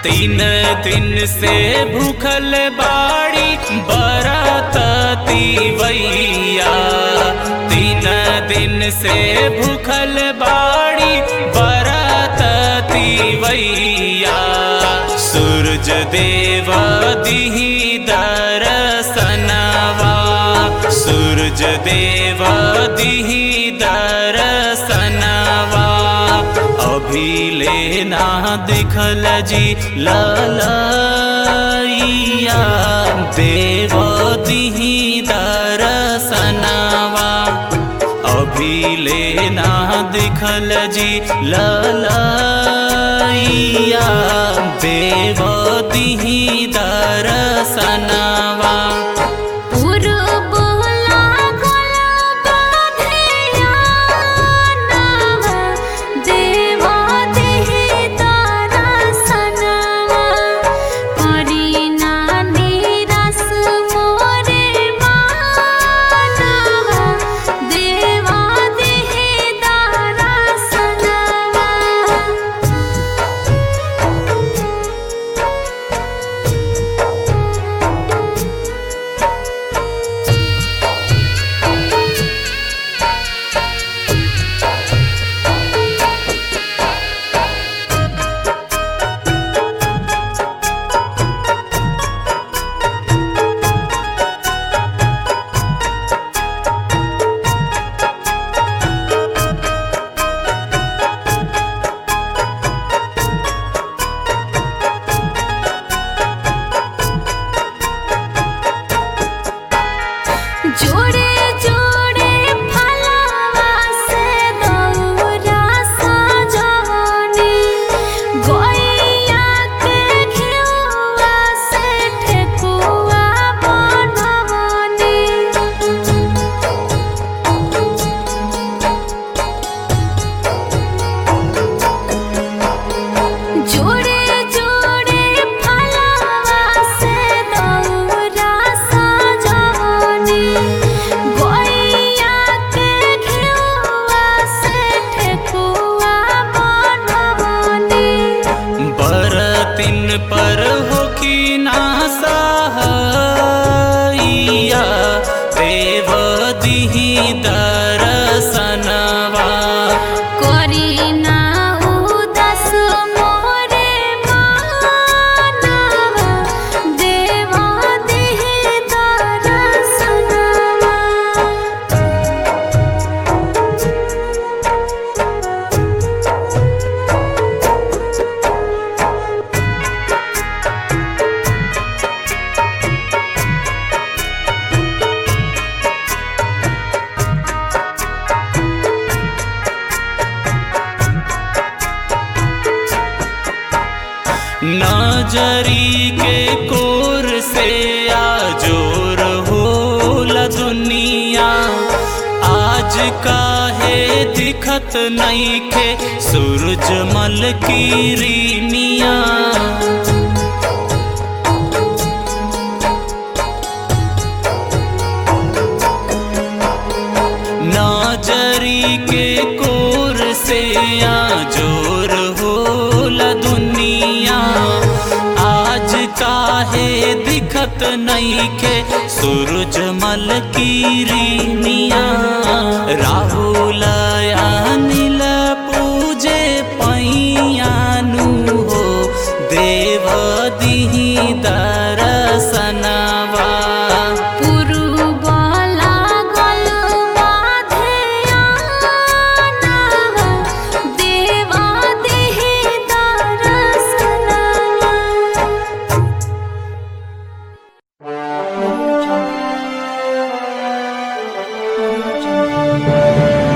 तीन दिन से भूखल बाड़ी बरतती वैया तीन दिन से भूखल बाड़ी बरतती वैया सूरज देव दिही दरसनवा सूरज देव दिही दरसनवा अभी लेना दिखल जी ललैया देव दिही दरसनवा अभी लेना दिखल जी ललैया देव दिही दरसनवा पुरबला गलबा धियानवा देवा देहि दरसनवा करीना निरस मोरे मानवा देवा देहि दरसनवा जोड़े जोड़े फलवा से दौरा सजवनी गैया के घिउवा से ठेकुआ बनवनी जोड़े जोड़े फलवा से दौरा सजवनी गैया के घिउवा से ठेकुआ बनवनी बरतिन पर होखी ना सहाइया देव दिही दरसनवा करीना उदास मोरे मानवा देवा देहि दरसनवा नजरी के कोर से आजोर होला दुनिया आज काहे दिखत नईखे सूरजमल की रीनिया नजरी के कोर से आजोर होला दुनिया आज काहे दिखत नईखे सूरजमल की रीनिया राहुल